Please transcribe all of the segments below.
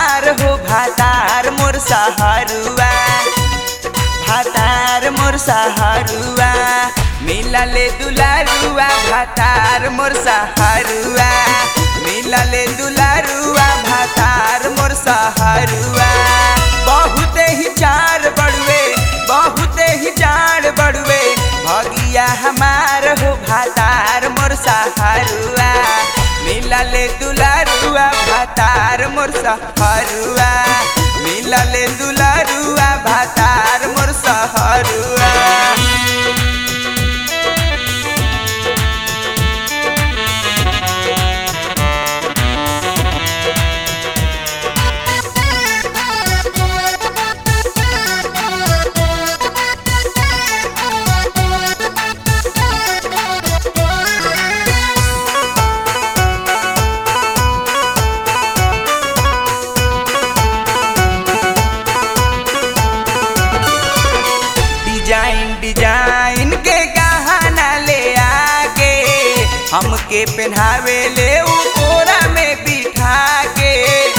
हमार हो भातार मोर सहरुआ भातार मोर सहरुआ मिलले दुलारुआ भातार मोर सहरुआ मिलले दुलारुआ भातार मोर सहरुआ बहुते ही चार बड़ुए बहुते ही चार बड़ुए भगिया हमार हो भातार मोर सहरुआ मिलले दुलारुआ भातार मोर सहरुआ मिलले दुलारुआ भातार मोर सहरुआ डिजाइन डिजाइन के गहना ले आके हमके पहनावे ले उ कोरा में बिठा के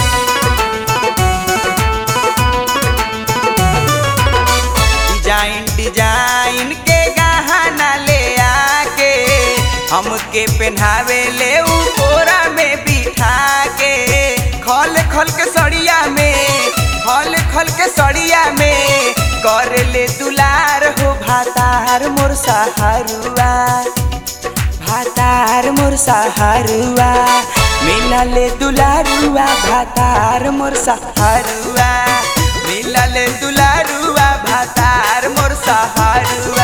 डिजाइन डिजाइन के गहना ले आके हमके पहनावे ले उ कोरा में बिठा के खल खल के सड़िया में खल खल के सड़िया में कर ले दुलार हो भातार मोर सहारुआ भातार मोर सहारुआ मिलले दुलारुआ भातार मोर सहारुआ मिलले दुलारुआ भातार मोर सहारुआ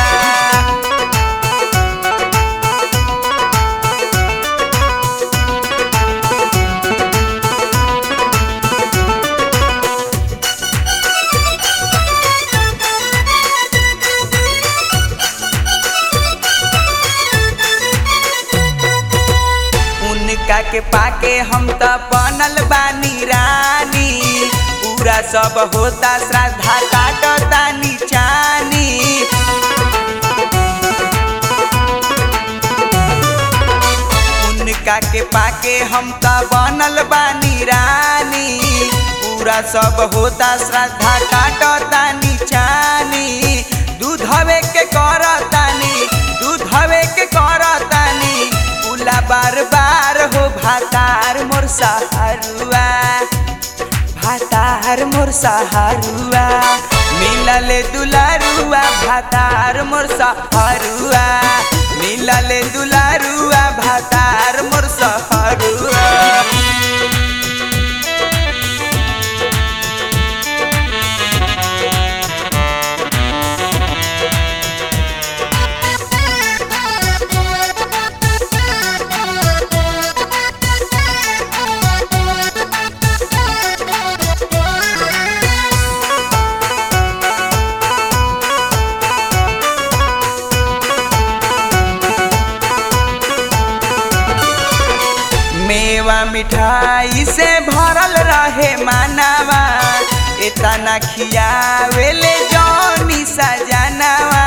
उनका के पाके हम त बनल बानी रानी पूरा सब होता श्रद्धा काटतानी चानी उनका के पाके हम त बनल बानी रानी पूरा सब होता श्रद्धा काटतानी चानी दूध हवे के करतानी दूध हवे के करतानी पुला बार बार हो भातार मोर सहारुआ भातार मोर सहारुआ मिलले दुलारुआ भातार मोर सहारुआ मिलले दुलारुआ भातार मोर सहारुआ मेवा मिठाई से भरल रहे मानवा इतना खियावेले जौनी सजनवा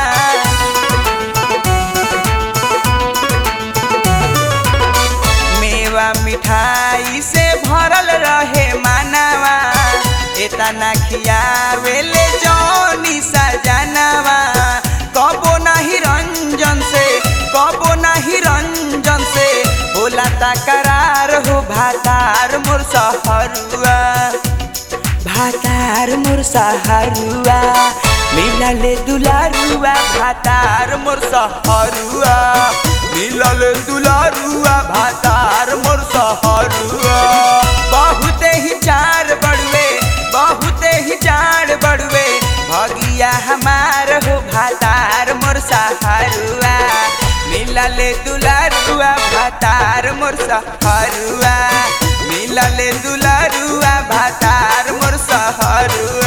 मेवा मिठाई से भरल रहे मानवा इतना खियावेले जौनी सजनवा कबो नहीं रंजन से कबो नहीं रंजन से होला तकरार हो भातार मोर सहरुआ भातार मोर सहरुआ मिलले दुलारुआ भातार मोर सहरुआ मिलले दुलारुआ भातार मोर सहरुआ बहुते ही चार बड़ुए बहुते ही चार बड़ुए भगिया हमार हो भातार मोर सहरुआ मिलले दुलारुआ भातार मोर सहरुआ मिलले दुलारुआ भातार मोर सहरुआ